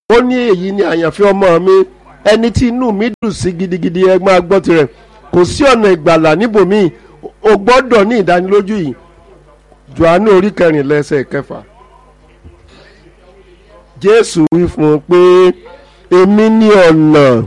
ó ní èyí ni àyànfẹ́ ọmọ mi ẹni tí inú mi dùn sí gidigidi ẹ máa gbọ́ tirẹ̀ kò sí ọ̀nà ìgbàlà níbòmíì o gbọ́dọ̀ ní ìdánilójú yìí Jòhánù orí kẹrìnlá ẹsẹ̀ kẹfà Jésù wí fún un pé èmi ní ọ̀nà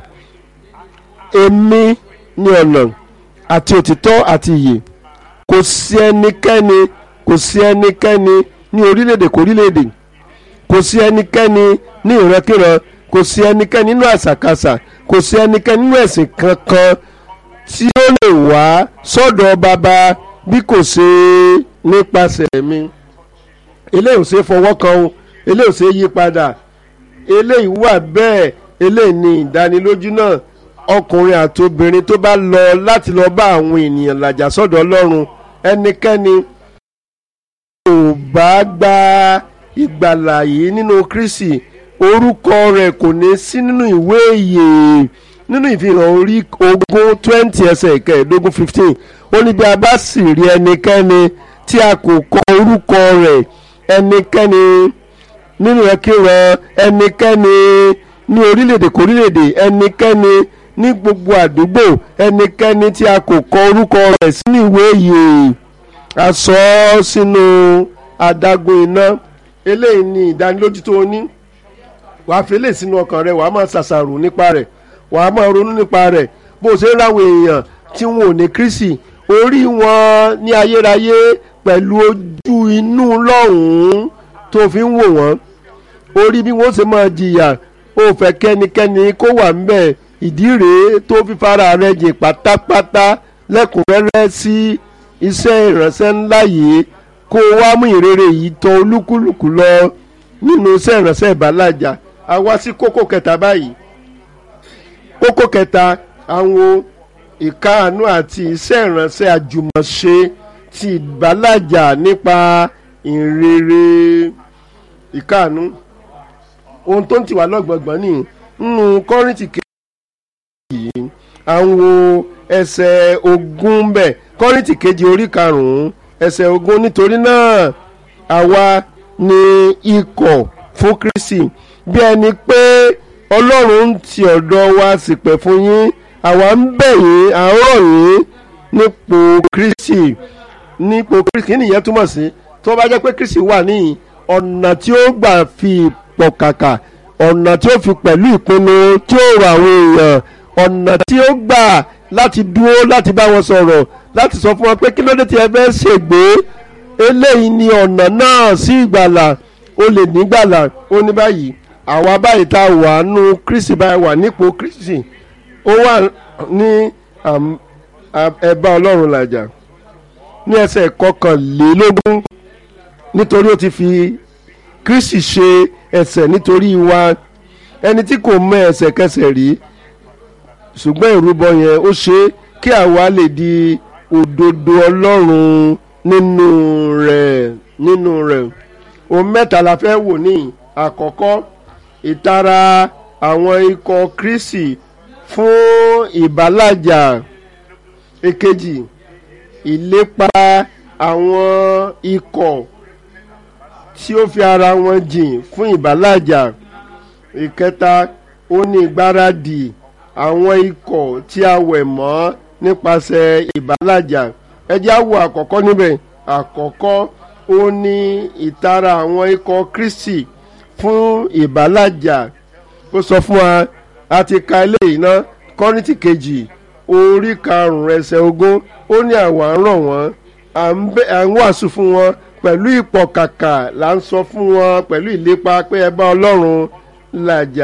èmi ní ọ̀nà àti òtítọ́ àti ìyè kò sí ẹnikẹ́ni kò sí ẹnikẹ́ni ní orílẹ̀-èdè kórílẹ̀-èdè kò sí ẹnikẹ́ni ní ìrankíran kò sí ẹnikẹ́ni nínú àṣàkáṣà kò sí ẹnikẹ́ni nínú ẹ̀sìn kankan tí ó lè wá sọ́dọ̀ bàbá bí kò ṣe nípasẹ̀ mi eléyìí ò ṣe fọwọ́ kan o eléyìí ò ṣe yí padà eléyìí wà bẹ́ẹ̀ eléyìí ní ìdánilójú náà ọkùnrin àti obìnrin tó bá lọ láti lọ bá àwọn ènìyàn làjà sọ́dọ̀ Ọlọ́run ẹnikẹ́ni kò bá gba ìgbàlà yìí nínú Kristi orúkọ rẹ̀ kò ní sí nínú ìwé ìyè nínú ìfihàn orí ogún twenty ẹsẹ̀ ìkẹẹ̀ẹ́dógún fifteen ó ní bí a bá sì rí ẹnikẹ́ni tí a kò kọ orúkọ rẹ̀ ẹnikẹ́ni nínú ẹkẹrẹ ẹnikẹ́ni ní orílẹ̀-èdè kórílẹ̀-èdè ẹnikẹ́ni ní gbogbo àdúgbò ẹnikẹ́ni tí a kò kọ orúkọ rẹ̀ sínú ìwé ìyè a sọ ọ́ sínú adágún iná eléyìí ni ìdánilójú tó o ní wàá fi eléyìí sínú ọkàn rẹ wàá máa ṣàṣàrò nípa rẹ̀ wàá máa ronú nípa rẹ̀ bó o ṣe ń ráwọn èèyàn tí wọn ò ní Kristi orí wọn ní ayérayé pẹ̀lú ojú inú lọ́hùn-ún tó fi ń wò wọ́n orí bí wọ́n ṣe máa jìyà ó fẹ́ kẹ́nikẹ́ni kó wà ńbẹ̀ ìdí rèé tó fi fara rẹ̀ jìn pátápátá lẹ́kùnrẹ́rẹ́ sí iṣẹ́ ìránṣẹ́ ńlá yìí kó wá mú ìrere yìí tọ̀ olúkúlùkù lọ nínú iṣẹ́ ìránṣẹ́ ìbálàjà a wá sí kókó kẹta báyìí kókó kẹta àwọn ìkáàánú àti iṣẹ́ ìránṣẹ́ àjùmọ̀ṣe ti ìbálàjà nípa ìrere ìkáàánú ohun tó ń tì wá lọ́gbọ̀ngbọ̀n ní nínú kọ́rìntì kejì yìí àwọn ẹsẹ̀ ogún bẹ̀ kọ́rìntì kejì orí karùn-ún ẹsẹ̀ ogún nítorí náà àwa ni ikọ̀ fún Kristi bí ẹni pé Ọlọ́run ń ti ọ̀dọ̀ wa ṣìpẹ̀ fún yín àwa ń bẹ̀ yín à ń rọ̀ yín nípò Kristi nípò Kristi kí nìyẹn túmọ̀ sí tó bá jẹ́ pé Kristi wà níyìn ọ̀nà tí ó gbà fi pọ̀ kàkà ọ̀nà tí ó fi pẹ̀lú ìpinnu tí ó rọ àwọn èèyàn ọ̀nà tí ó gbà láti dúró láti bá wọn sọ̀rọ̀ láti sọ fún wọn pé kí ló dé tí ẹ fẹ́ ṣègbè eléyìí ni ọ̀nà náà sí ìgbàlà ó lè nígbàlà ó ní báyìí àwa báyìí tá a wà nù Kristi báyìí wà nípò Kristi ó wà ní ẹ̀bá Ọlọ́run làjà ní ẹsẹ̀ kọkànlélógún nítorí ó ti fi Kristi ṣe ẹ̀ṣẹ̀ nítorí wa ẹni tí kò mọ ẹ̀ṣẹ̀kẹsẹ̀ rí ṣùgbọ́n ìrúbọ yẹn ó ṣe kí àwa lè di òdodo Ọlọ́run nínú rẹ̀ nínú rẹ̀ ohun mẹ́ta la fẹ́ wò ní àkọ́kọ́ ìtara àwọn ikọ̀ Kristi fún ìbálàjà èkejì ìlépa àwọn ikọ̀ tí ó fi ara wọn jìn fún ìbálàjà ìkẹta ó ní ìgbáradì àwọn ikọ̀ tí a wẹ̀ mọ́ nípasẹ̀ ìbálàjà ẹ jẹ́ á wo àkọ́kọ́ níbẹ̀ àkọ́kọ́ ó ní ìtara àwọn ikọ̀ Kristi fún ìbálàjà ó sọ fún wa a ti ka eléyìí ná Kọ́ríńtì kejì orí karùn-ún ẹsẹ̀ ogún ó ní àwa ń rọ̀ wọ́n à ń wàásù fún wọn pẹ̀lú ìpọ̀kàkà là ń sọ fún wọn pẹ̀lú ìlépa pé ẹ bá Ọlọ́run làjà.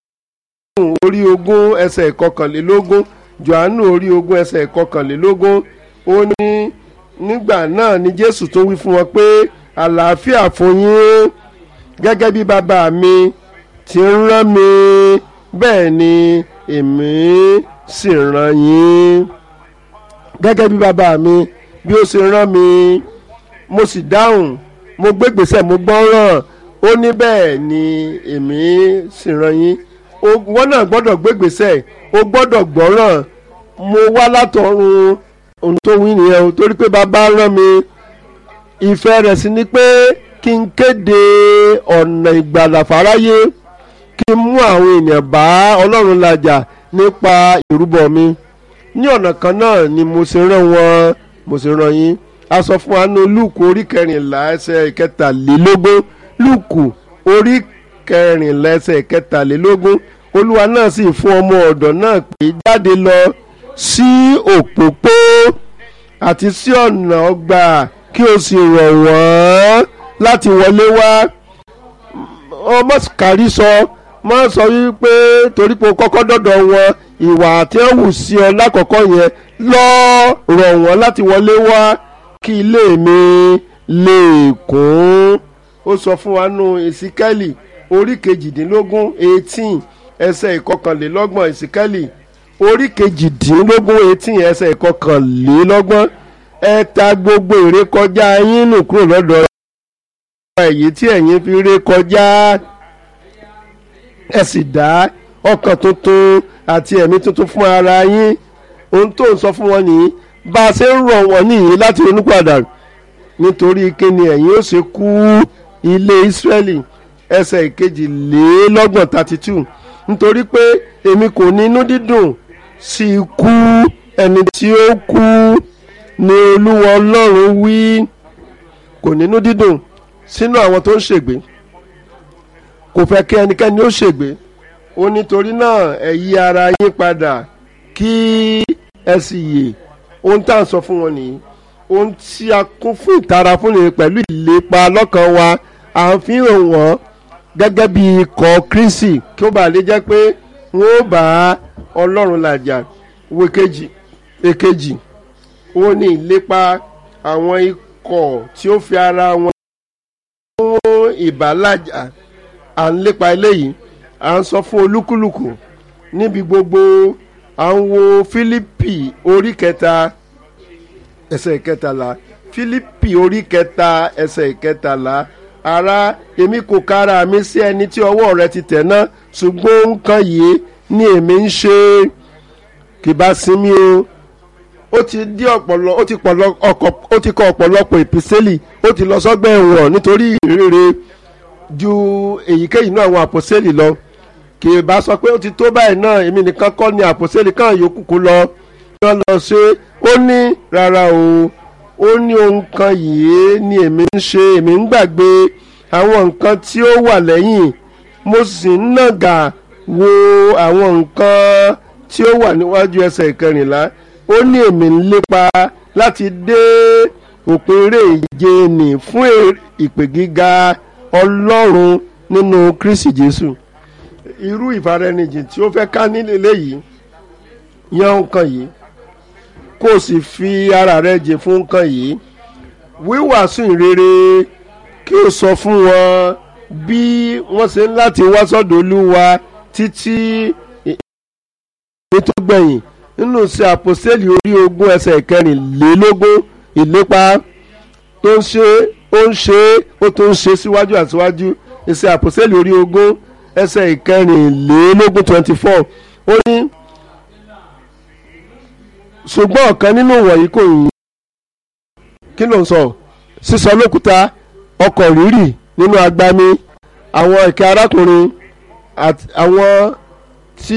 orí ogún ẹsẹ̀ ìkọkànlélógún Jòhánù orí ogún ẹsẹ̀ ìkọkànlélógún ó ní nígbà náà ni Jésù tó wí fún wọn pé àlàáfíà fún yín gẹ́gẹ́ bí bàbá mi ti ń rán mi bẹ́ẹ̀ ni èmi sì rán yín gẹ́gẹ́ bí bàbá mi bí ó ṣe rán mi mo sì dáhùn mo gbégbèsè mo gbọ́ràn ó ní bẹ́ẹ̀ ni èmi sì rán yín wọ́n náà gbọ́dọ̀ gbégbèsè o gbọ́dọ̀ gbọ́ràn mo wá látọ̀run ohun tó wí nìyẹn o torí pé bàbá rán mi ìfẹ́ rẹ̀ sì ni pé kí n kéde ọ̀nà ìgbàlà fáráyé kí n mú àwọn ènìyàn bá ọlọ́run làjà nípa ìrúbọ mi ní ọ̀nà kan náà ni mo ṣe rán wọn mo ṣe rán yín a sọ fún wa ní lúùkù orí kẹrìnlá ẹsẹ̀ ìkẹtàlélógún lúùkù orí kẹrìnlá ẹsẹ̀ ìkẹtàlélógún olúwa náà sì fún ọmọ ọ̀dọ̀ náà pé jáde lọ sí òpópó àti sí ọ̀nà ọgbà kí o sì rọ̀ wọ́n láti wọlé wá ọmọ kárí sọ má sọ wípé torí pé o kọ́kọ́ dọ̀dọ̀ wọn ìwà tí wọ́n wù sí ọ lákọ̀ọ́kọ́ yẹn lọ rọ̀ wọ́n láti wọlé wá kí ilé mi lè kún ó sọ fún wa nù ìsíkẹ́lì orí kejìdínlógún eighteen ẹsẹ̀ ìkọkànlélọ́gbọ̀n ìsíkẹ́lì orí kejìdínlógún eighteen ẹsẹ̀ ìkọkànlélọ́gbọ̀n ẹ ta gbogbo ìrékọjá yín nù kúrò lọ́dọ̀ èyí tí ẹ̀yin fi ré kọjá ẹ sì dá ọkàn tuntun àti ẹ̀mí tuntun fún ara yín ohun tó ń sọ fún wọn nìyí bá a ṣe ń rọ̀ wọ́n nìyí láti ronú padà nítorí kíni ẹ̀yin ó ṣe kú ilé Ísírẹ́lì ẹsẹ̀ ìkejìlélọ́gbọ̀n thirty two nítorí pé èmi kò ní inú dídùn sí ikú ẹni tí ó kú ni Olúwa Ọlọ́run wí kò nínú dídùn sínú àwọn tó ń ṣègbé kò fẹ́ kí ẹnikẹ́ni ó ṣègbé ó nítorí náà ẹ yí ara yín padà kí ẹ sì yè ohun tá à ń sọ fún wọn nìyí ohun tí a kún fún ìtara fún nìyí pẹ̀lú ìlépa lọ́kàn wa à ń fi hàn wọ́n gẹ́gẹ́ bí ikọ̀ Kristi kí ó bàa lè jẹ́ pé wọ́n ó bá Ọlọ́run làjà wo kejì èkejì ó ní ìlépa àwọn ikọ̀ tí ó fi ara wọn fún ìbálàjà à ń lépa eléyìí à ń sọ fún olúkúlùkù níbi gbogbo à ń wo Fílípì orí kẹta ẹsẹ̀ ìkẹtàlá Fílípì orí kẹta ẹsẹ̀ ìkẹtàlá ará èmi kò kára mi sí ẹni tí ọwọ́ rẹ ti tẹ̀ ná ṣùgbọ́n nǹkan yìí ni èmi ń ṣe kì bá sinmi o ó ti dí ọ̀pọ̀lọ ó ti pọ̀lọ ọkọ̀ ó ti kọ ọ̀pọ̀lọpọ̀ ìpísẹ́lì ó ti lọ sọ́gbà ẹ̀wọ̀n nítorí ìrere ju èyíkéyìí náà àwọn àpòsẹ́lì lọ kì í bá sọ pé ó ti tó báyìí náà èmi nìkan kọ́ ni àpòsẹ́lì kan yòókù kó lọ wọ́n lọ ṣe ó ní rárá o ó ní ohun kan yìí ni èmi ń ṣe èmi ń gbàgbé àwọn nǹkan tí ó wà lẹ́yìn mo sì ń nàgà wo àwọn nǹkan tí ó wà níwájú ẹsẹ̀ ìkẹrìnlá ó ní èmi ń lépa láti dé òpin eré ìje nì fún ìpè gíga ọlọ́run nínú Kristi Jésù irú ìfaraẹnijìn tí ó fẹ́ ká nílé léyìí yan nǹkan yìí kó o sì fi ara rẹ jẹ fún nǹkan yìí wíwàásù ìrere kí o sọ fún wọn bí wọ́n ṣe ń láti wá sọ́dọ̀ Olúwa títí èyí tó gbẹ̀yìn nínú ṣe àpòsílẹ̀ orí ogún ẹsẹ̀ ìkẹrìnlélógún ìlépa tó ń ṣe ó ń ṣe ó tó ń ṣe síwájú àtiwájú ìṣe àpòsílẹ̀ orí ogún ẹsẹ̀ ìkẹrìnlélógún twenty four ó ní ṣùgbọ́n ọ̀kan nínú wọ̀nyí kò yín kí ló ń sọ sísọ lókúta ọkọ̀ rírì nínú agbami àwọn ìkẹ́ arákùnrin àti àwọn tí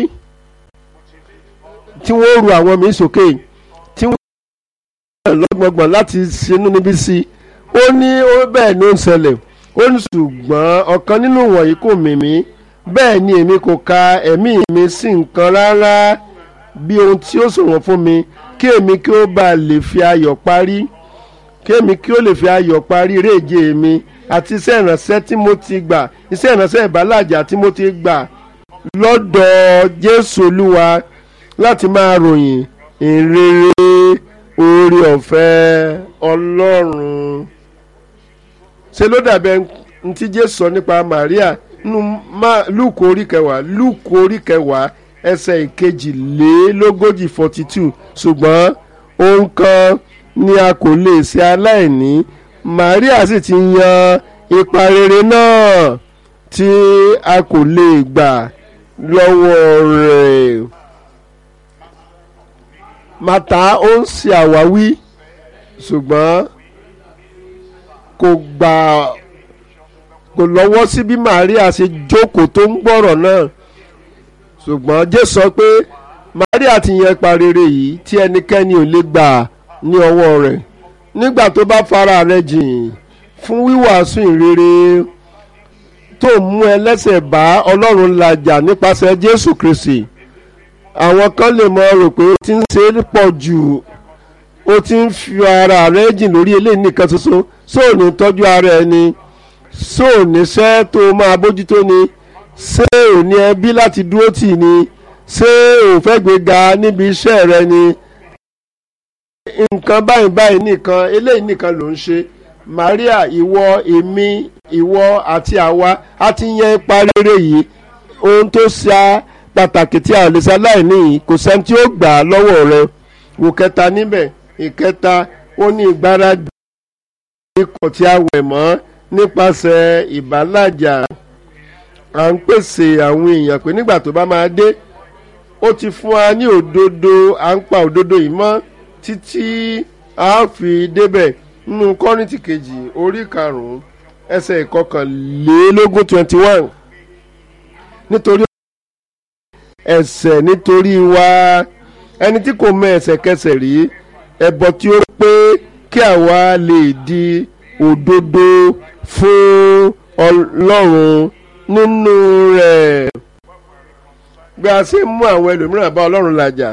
tí wọ́n ru àwọn míín sókè tí wọ́n lọ́gbọ̀ngbọ̀n láti ṣinú níbí sí ó ní ó bẹ́ẹ̀ ni ó ń ṣẹlẹ̀ ó ní ṣùgbọ́n ọ̀kan nínú wọ̀nyí kò mì mí bẹ́ẹ̀ ni èmi kò ka ẹ̀mí mi sí nǹkan rárá bí ohun tí ó ṣọ̀wọ́n fún mi kí èmi kí ó bá lè fi ayọ̀ parí kí èmi kí ó lè fi ayọ̀ parí ìrèje mi àti iṣẹ́ ìránṣẹ́ tí mo ti gbà iṣẹ́ ìránṣẹ́ ìbálàjà tí mo ti gbà lọ́dọ̀ Jésù Olúwa láti máa ròyìn ìrere oore ọ̀fẹ́ Ọlọ́run ṣe ló dàbẹ̀ ntí Jésù sọ nípa Màríà nínú Lúùkù orí kẹwàá Lúùkù orí kẹwàá ẹsẹ̀ ìkejìlélógójì forty two ṣùgbọ́n ohun kan ni a kò lè ṣe aláìní Màríà sì ti yan ipa rere náà tí a kò lè gbà lọ́wọ́ rẹ̀ màtá ó ń ṣe àwáwí ṣùgbọ́n kò gbà kò lọ́wọ́ sí bí Maria ṣe jókòó tó ń gbọ́rọ̀ náà ṣùgbọ́n Jésù sọ pé Maria ti yan ipa rere yìí tí ẹnikẹ́ni ò lè gbà ní ọwọ́ rẹ̀ nígbà tó bá fara rẹ̀ jìn fún wíwàásù ìrere tó mú ẹlẹ́sẹ̀ bá Ọlọ́run làjà nípasẹ̀ Jésù Kristi àwọn kan lè mọ rò pé ó ti ń ṣe é pọ̀ jù ó ti ń fi ara rẹ̀ jìn lórí eléyìí nìkan ṣoṣo sóò ní tọ́jú ara ẹ ni sóò níṣẹ́ tó máa bójútó ni ṣé ò ní ẹbí láti dúró tì ní ṣé ò fẹ́ gbéga níbi iṣẹ́ rẹ ni nǹkan báyìí báyìí nìkan eléyìí nìkan ló ń ṣe Maria ìwọ èmi ìwọ àti àwa a ti yan ipa rere yìí ohun tó ṣe pàtàkì tí a lè ṣe aláìní yìí kò sẹ́ni tí ó gbà á lọ́wọ́ rẹ wò kẹta níbẹ̀ ìkẹta ó ní ìgbáradì ikọ̀ tí a wẹ̀ mọ́ nípasẹ̀ ìbálàjà à ń pèsè àwọn èèyàn pé nígbà tó bá máa dé ó ti fún wa ní òdodo à ń pa òdodo yìí mọ́ títí a fi débẹ̀ nínú kọ́rìntì kejì orí karùn-ún ẹsẹ̀ ìkọkànlélógún twenty one nítorí ẹ̀ṣẹ̀ nítorí wa ẹni tí kò mọ ẹ̀ṣẹ̀kẹsẹ̀ rí ẹbọ tí ó pé kí àwa lè di òdodo fún Ọlọ́run nínú rẹ̀ bí a ṣe mú àwọn ẹlòmíràn bá Ọlọ́run làjà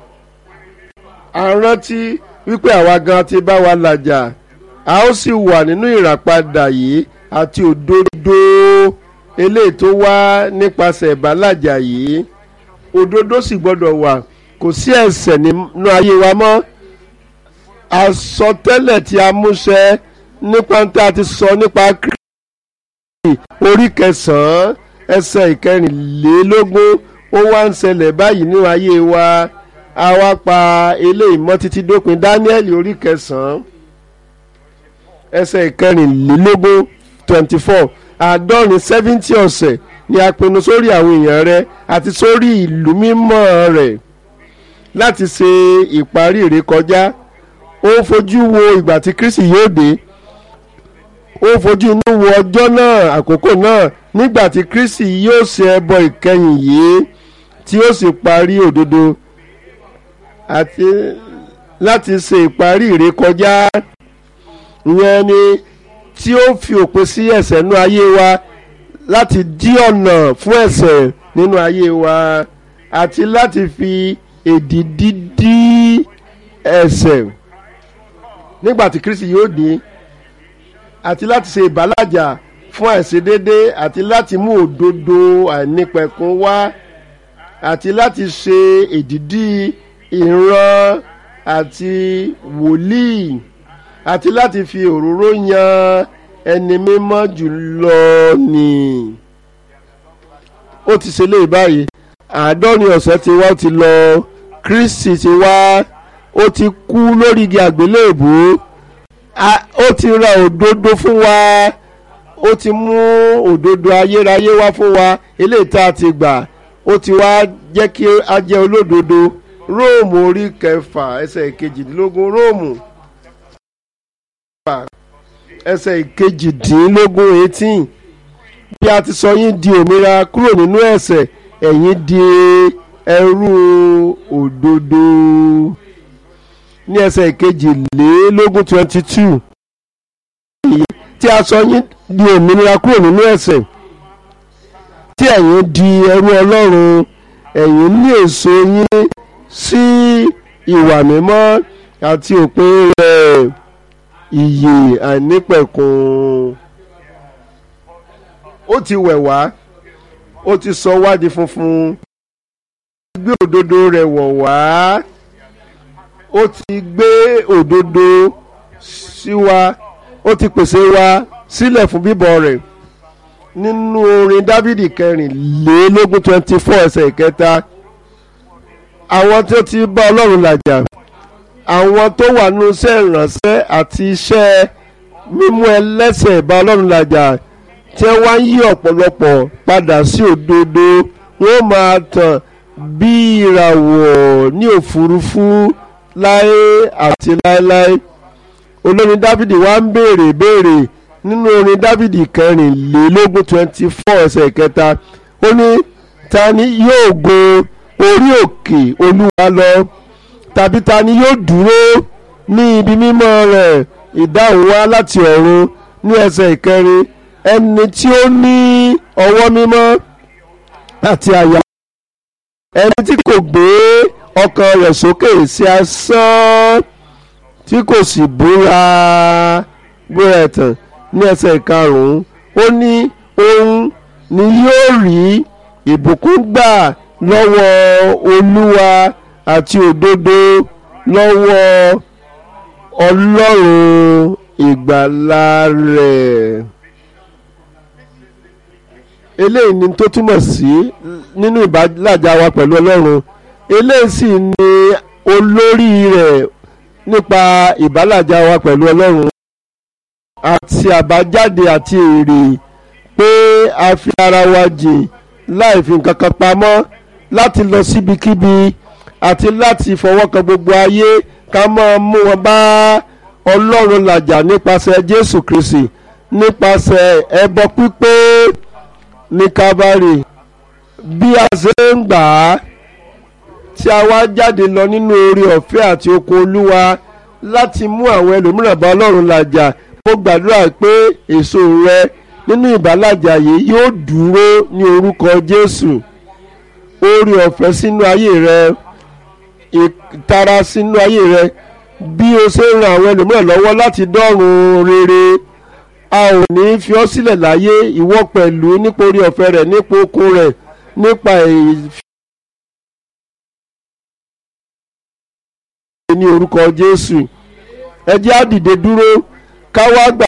a rántí wípé àwa gan ti bá wa làjà a ó sì wà nínú ìràpadà yìí àti òdodo eléyìí tó wá nípasẹ̀ ìbálàjà yìí òdodo sì gbọ́dọ̀ wà kò sí ẹ̀ṣẹ̀ nínú ayé wa mọ́ àsọtẹ́lẹ̀ tí a múṣẹ nípa tí a ti sọ nípa Kristi orí kẹsàn-án ẹsẹ̀ ìkẹrìnlélógún ó wá ń ṣẹlẹ̀ báyìí nínú ayé wa a wá pa eléyìí mọ́ títí dópin Dáníẹ́lì orí kẹsàn-án ẹsẹ̀ ìkẹrìnlélógún twenty four àádọ́rin seventy ọ̀sẹ̀ ni a pinnu sórí àwọn èèyàn rẹ àti sórí ìlú mímọ́ rẹ̀ láti ṣe ìparí ìrékọjá ó fojú wo ìgbà tí Kristi yóò dé ó fojú inú wo ọjọ́ náà àkókò náà nígbà tí Kristi yóò ṣe ẹbọ ìkẹyìn yìí tí ó sì parí òdodo àti láti ṣe ìparí ìrékọjá ìyẹn ni tí ó fi òpin sí ẹ̀ṣẹ̀ nínú ayé wa láti dí ọ̀nà fún ẹ̀ṣẹ̀ nínú ayé wa àti láti fi èdìdí dí ẹ̀ṣẹ̀ nígbà tí Kristi yóò dé àti láti ṣe ìbálàjà fún àìṣedédé àti láti mú òdodo àìnípẹ̀kun wá àti láti ṣe èdìdí ìran àti wòlíì àti láti fi òróró yan ẹni mímọ́ jùlọ ni ó ti ṣe léyìí báyìí àádọ́rin ọ̀sẹ̀ ti wá ó ti lọ Kristi ti wá ó ti kú lórí igi àgbélébù ó ti ra òdodo fún wa ó ti mú òdodo ayérayé wá fún wa eléyìí tá a ti gbà ó ti wá jẹ́ kí a jẹ́ olódodo Róòmù orí kẹfà ẹsẹ̀ ìkejìdínlógún Róòmù ẹsẹ̀ ìkejìdínlógún eighteen bí a ti sọ yín di òmìnira kúrò nínú ẹ̀ṣẹ̀ ẹ̀yin di ẹrú òdodo ní ẹsẹ̀ ìkejìlélógún twenty two tí a sọ yín di òmìnira kúrò nínú ẹ̀ṣẹ̀ tí ẹ̀yin di ẹrú Ọlọ́run ẹ̀yin ní èso yín sí ìwà mímọ́ àti òpin rẹ̀ ìyè àìnípẹ̀kun ó ti wẹ̀ wá ó ti sọ wá di funfun ó ti gbé òdodo rẹ̀ wọ̀ wá ó ti gbé òdodo sí wa ó ti pèsè wa sílẹ̀ fún bíbọ̀ rẹ̀ nínú orin dávidi kẹrìnlélógún twenty four ẹsẹ̀ ìkẹta àwọn tó ti bá ọlọ́run làjà àwọn tó wà nínú iṣẹ́ ìrànṣẹ́ àti iṣẹ́ mímú ẹlẹ́ṣẹ̀ bá ọlọ́run làjà tí wọ́n ń yí ọ̀pọ̀lọpọ̀ padà sí òdodo wọ́n máa tàn bí ìràwọ̀ ní òfurufú láé àti láéláé olórin dávidi wá ń béèrè béèrè nínú orin dávìdì kẹrìnlélógún twenty four ẹsẹ̀ kẹta ó ní ta ni yóò gun orí òkè olúwa lọ tàbí ta ni yóò dúró ní ibi mímọ́ rẹ̀ ìdáhùn wá láti ọ̀run ní ẹsẹ̀ ìkẹrin ẹni tí ó ní ọwọ́ mímọ́ àti àyà ẹni tí kò gbé ọkàn rẹ̀ sókè sí asán tí kò sì búra búra ẹ̀tàn ní ẹsẹ̀ ìkarùn-ún ó ní òun ni yóò rí ìbùkún gbà lọ́wọ́ olúwa àti òdodo lọ́wọ́ ọlọ́run ìgbàlà rẹ̀ eléyìí ni tó túmọ̀ sí nínú ìbálàjà wa pẹ̀lú ọlọ́run eléyìí sì ni olórí rẹ̀ nípa ìbálàjà wa pẹ̀lú ọlọ́run àti àbájáde àti èrè pé a fi ara wa jìn láì fi nǹkan kan pamọ́ láti lọ síbikíbi àti láti fọwọ́ kan gbogbo ayé ká máa mú wọn bá ọlọ́run làjà nípasẹ̀ jésù kristi nípasẹ̀ ẹbọ pípé ní kábàárì bí a ṣe ń gbà á tí a wá jáde lọ nínú oore ọ̀fẹ́ àti oko olúwa láti mú àwọn ẹlòmíràn bá ọlọ́run làjà mo gbàdúrà pé èso rẹ nínú ìbálàjà yìí yóò dúró ní orúkọ jésù oore ọ̀fẹ́ sínú ayé rẹ ìtara sínú ayé rẹ bí o ṣe ń ran àwọn ẹlòmíràn lọ́wọ́ láti dọ́run rere a ò ní fi ọ́ sílẹ̀ láyé ìwọ pẹ̀lú nípa orí ọ̀fẹ́ rẹ̀ nípa okun rẹ̀ nípa ìfẹ́ ní orúkọ Jésù ẹ jẹ́ á dìde dúró ká wá gbà.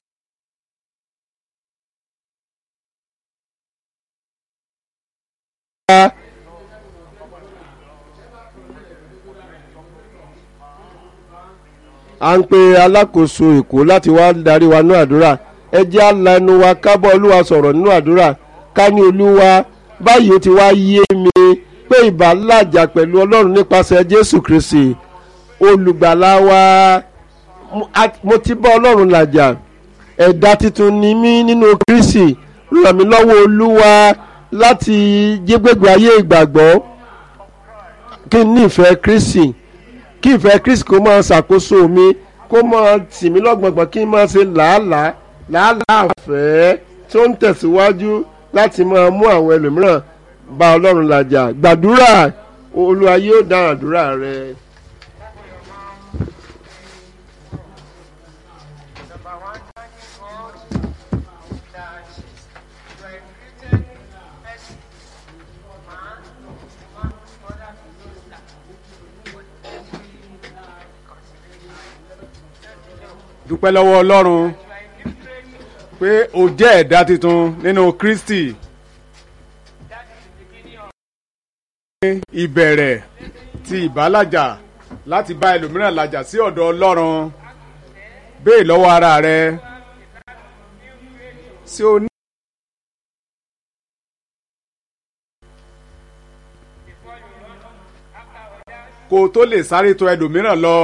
à ń pe alákòóso èkó láti wá darí wa nínú àdúrà ẹ jẹ́ á la ẹnu wa ká bá olúwa sọ̀rọ̀ nínú àdúrà ká ní olúwa báyìí ó ti wá yé mi pé ìbálàjà pẹ̀lú ọlọ́run nípasẹ̀ jésù kristi olùgbàlà wa mo ti bá ọlọ́run làjà ẹ̀dá tuntun ni mí nínú kristi ràn mí lọ́wọ́ olúwa láti jégbégbé ayé ìgbàgbọ́ kí n ní ìfẹ́ kristi kí ìfẹ́ kristi kó máa ṣàkóso mi kó máa tì mí lọ́gbọ̀ngbọ̀n kí n máa ṣe làálàá làálàá àfẹ́ tó ń tẹ̀síwájú láti máa mú àwọn ẹlòmíràn bá ọlọ́run làjà gbàdúrà olúwa yóò dáhùn àdúrà rẹ. dúpẹ́ lọ́wọ́ ọlọ́run pé o jẹ́ ẹ̀dá tuntun nínú kristi ìbẹ̀rẹ̀ ti ìbálàjà láti bá ẹlòmíràn làjà sí ọ̀dọ̀ ọlọ́run béè lọ́wọ́ ara rẹ ṣé o ní. kó o tó lè sáré tọ̀ ẹlòmíràn lọ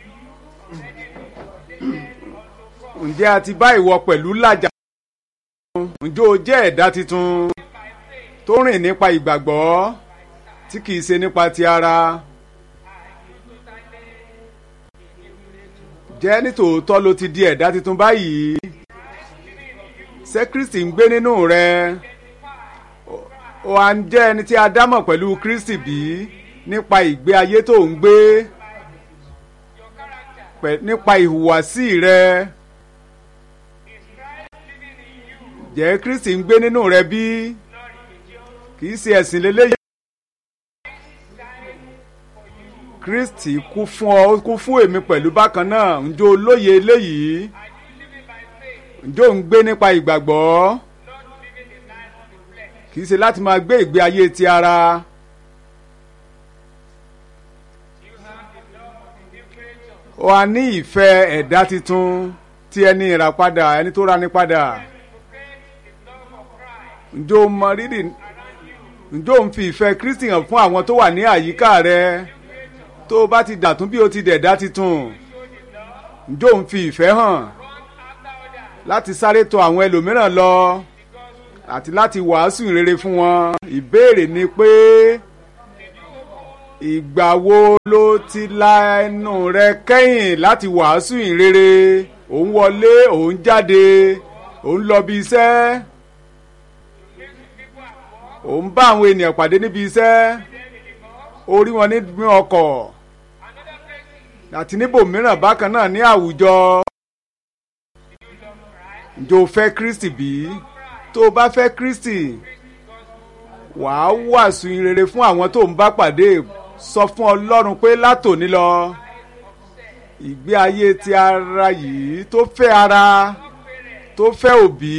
ǹjẹ́ a ti bá ìwọ pẹ̀lú làjà ǹjẹ́ o jẹ́ ẹ̀dá tuntun tó rìn nípa ìgbàgbọ́ tí kìí ṣe nípa ti ara jẹ́ nítòótọ́ ló ti di ẹ̀dá tuntun báyìí ṣé Kristi ń gbé nínú rẹ o à ń jẹ́ ẹni tí a dámọ̀ pẹ̀lú Kristi bí nípa ìgbé ayé tó ń gbé nípa ìhùwàsí rẹ. jẹ́ kristi ń gbé nínú rẹ bí kì í ṣe ẹ̀sìn lélẹ́yìí. kristi kú fún ọ kú fún èmi pẹ̀lú bákan náà ǹjẹ́ o lóye eléyìí ǹjẹ́ ò ń gbé nípa ìgbàgbọ́ kì í ṣe láti máa gbé ìgbé ayé ti ara. o a ní ìfẹ́ ẹ̀dá tuntun ti ẹni ìràpadà ẹni tó rani padà ǹjọ́ o mọ rírì ǹjọ́ o ń fi ìfẹ́ Kristi hàn fún àwọn tó wà ní àyíká rẹ tó o bá ti dàtún bí o ti dẹ̀dá titun ǹjọ́ o ń fi ìfẹ́ hàn láti sáré tọ̀ àwọn ẹlòmíràn lọ àti láti wàásù ìrere fún wọn ìbéèrè ni pé ìgbà wo ló ti la ẹnu rẹ kẹ́yìn láti wàásù ìrere òun wọlé òun jáde òun lọ bí iṣẹ́ òun bá àwọn ènìyàn pàdé níbi iṣẹ́ ó rí wọn ní ọkọ̀ àti níbòmíràn bákan náà ní àwùjọ ǹjẹ́ o fẹ́ Kristi bí tó o bá fẹ́ Kristi wàá wàásù ìrere fún àwọn tó ń bá pàdé sọ fún Ọlọ́run pé látòní lọ ìgbé ayé ti ara yìí tó fẹ́ ara tó fẹ́ òbí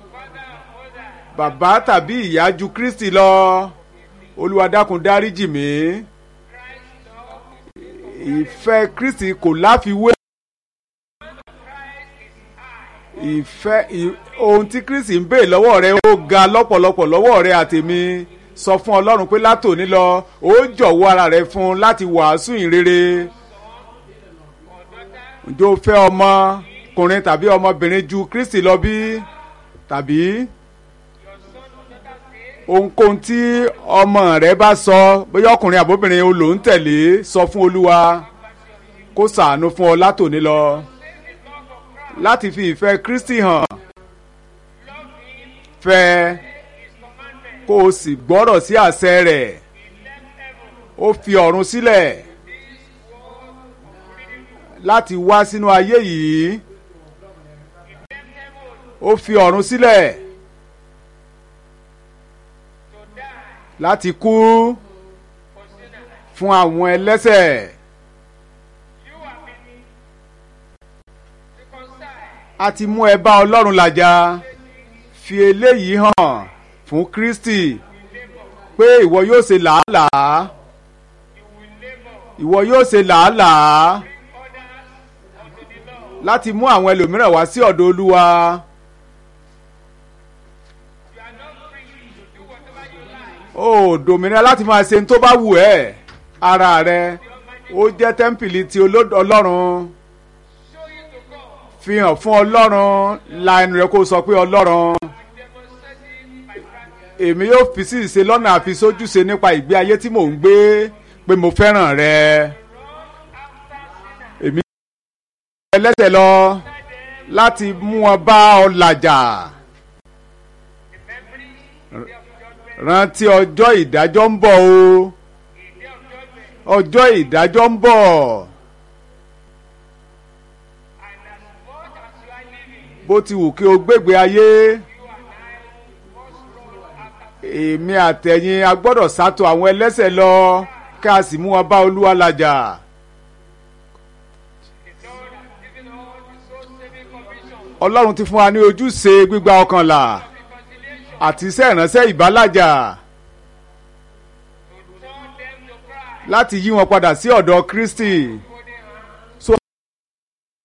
bàbá tàbí ìyá ju Kristi lọ Olúwa dákun dáríjì mí ìfẹ́ Kristi kò láfiwé ìfẹ́ ohun tí Kristi ń béè lọ́wọ́ rẹ ó ga lọ́pọ̀lọpọ̀ lọ́wọ́ rẹ àtèmi sọ fún Ọlọ́run pé látòní lọ ó jọ̀wọ́ ara rẹ fún un láti wàásù ìrere ǹjẹ́ o fẹ́ ọmọkùnrin tàbí ọmọbìnrin ju Kristi lọ bí tàbí ohunkóhun tí ọmọ rẹ bá sọ bóyá ọkùnrin àbóbìnrin o lò ń tẹ̀lé sọ fún Olúwa kó ṣàánú fún ọ látòní lọ láti fi ìfẹ́ Kristi hàn fẹ́ kó o sì gbọ́rọ̀ sí àṣẹ rẹ̀ ó fi ọ̀run sílẹ̀ láti wá sínú ayé yìí ó fi ọ̀run sílẹ̀ láti kú fún àwọn ẹlẹ́ṣẹ̀. a ti mú ẹ bá Ọlọ́run làjà fi eléyìí hàn fún Kristi pé ìwọ yóò ṣe làálàá ìwọ yóò ṣe làálàá láti mú àwọn ẹlòmíràn wá sí ọ̀dọ̀ Olúwa. ó dòmìnira láti máa ṣe ní tó bá wù ẹ́ ara rẹ ó jẹ́ tẹ́ḿpìlì ti Ọlọ́run fi hàn fún Ọlọ́run la ẹnu rẹ kó sọ pé Ọlọ́run èmi yóò fi sí ìṣe lọ́nà àfisójúṣe nípa ìgbé ayé tí mò ń gbé pé mo fẹ́ràn rẹ èmi yóò ẹlẹ́sẹ̀ lọ láti mú wọn bá ọ làjà rántí ọjọ́ ìdájọ́ ń bọ̀ o ọjọ́ ìdájọ́ ń bọ̀ bó ti wù kí o gbégbé ayé èmi àtẹ̀yìn a gbọ́dọ̀ sátọ̀ àwọn ẹlẹ́sẹ̀ lọ ká a sì mú wọn bá Olúwa làjà. Ọlọ́run ti fún wa ní ojúṣe gbígba ọkàn là àti iṣẹ́ ìránṣẹ́ ìbálàjà láti yí wọn padà sí ọ̀dọ̀ Kristi.